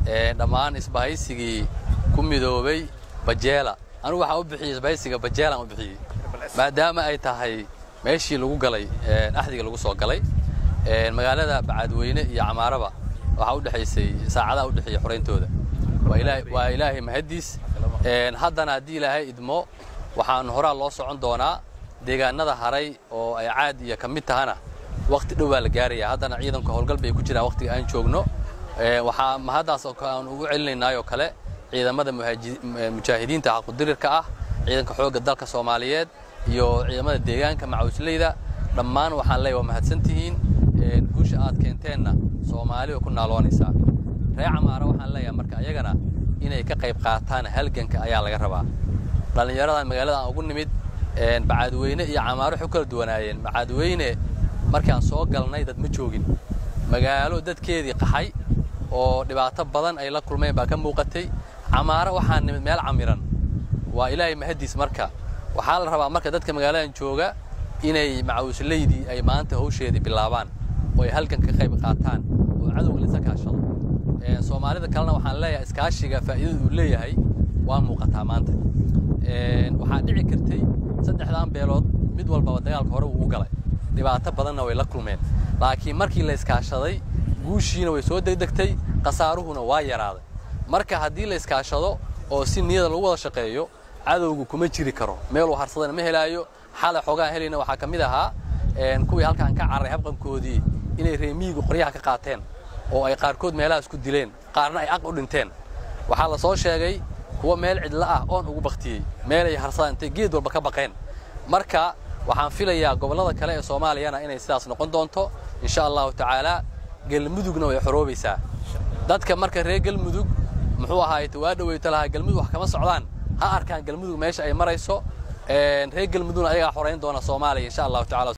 dhammaan isbahaysigii ku midoobay bajeela anugu waxaan u bixiyey isbahaysiga bajeelaan u bixiyey maadaama ay tahay meeshii lagu galay axdiga lagu soo galay magaalada bacadweyne iyo camaaraba waxaa u dhexaysay saacadaha u dhexeeya xorayntooda waa ilaahay mahaddiis haddana haddii ilaahay idmo waxaan horaa loo socon doonaa deegaanada haray oo ay caad iyo ka mid tahana wakhti dhow baa la gaaraya haddana ciidanka howlgal bay ku jiraan wakhtiga aan joogno waxaa mahaddaas aan ugu celinaynayoo kale ciidamada mujaahidiinta xaqudirirka ah ciidanka xoogga dalka soomaaliyeed iyo ciidamada deegaanka macawisleyda dhammaan waxaan leeyahay waa mahadsantihiin guusha aad keenteenna soomaali oo ku naaloonaysaa reer camaara waxaan leeyahay marka ayagana inay ka qayb qaataan halganka ayaa laga rabaa dhallinyaradan magaalada aan ugu nimid bacadweyne iyo camaaro waxay u kala duwanaayeen bacadweyne markaan soo galnay dad ma joogin magaalo dadkeedii qaxay oo dhibaato badan ay la kulmeen baa ka muuqatay camaaro waxaa nimid meel camiran waa ilaahay mahaddiis marka waxaa la rabaa marka dadka magaaladan jooga inay macawislaydii ay maanta hawsheedii bilaabaan oo ay halgan ka qayb qaataan oo cadowga lisa kaashado soomaalida kalena waxaan leeyahay iskaashiga faa'iidada uu leeyahay waa muuqataa maanta waxaa dhici kartay saddexdan beelood mid walbaba dagaalka hore wuu u galay dhibaato badanna way la kulmeen laakiin markii la iskaashaday guushiina way soo degdegtay khasaaruhuna waa yaraaday marka haddii la iskaashado oo si niyada lagu wada shaqeeyo cadowgu kuma jiri karo meeluu harsadana ma helaayo xalay xoogaan helayna waxaa ka mid ahaa kuwii halkaan ka carray habqankoodii inay reemiyigu qoryaha ka qaateen oo ay qaarkood meelahaas ku dileen qaarna ay aq u dhinteen waxaa la soo sheegay kuwa meel cidla ah oon ugu baktiyey meelay harsadaan intay geed walba ka baqeen marka waxaan filayaa gobollada kale ee soomaaliyana inay sidaas noqon doonto insha allahu tacaalaa galmudugna way xoroobaysaa dadka marka reer galmudug muxuu ahaayte waa dhoweyta lahaa galmudug wax kama socdaan ha arkaan galmudug meesha ay marayso reer galmudugna ayagaa xorayn doona soomaaliya insha allahu tacala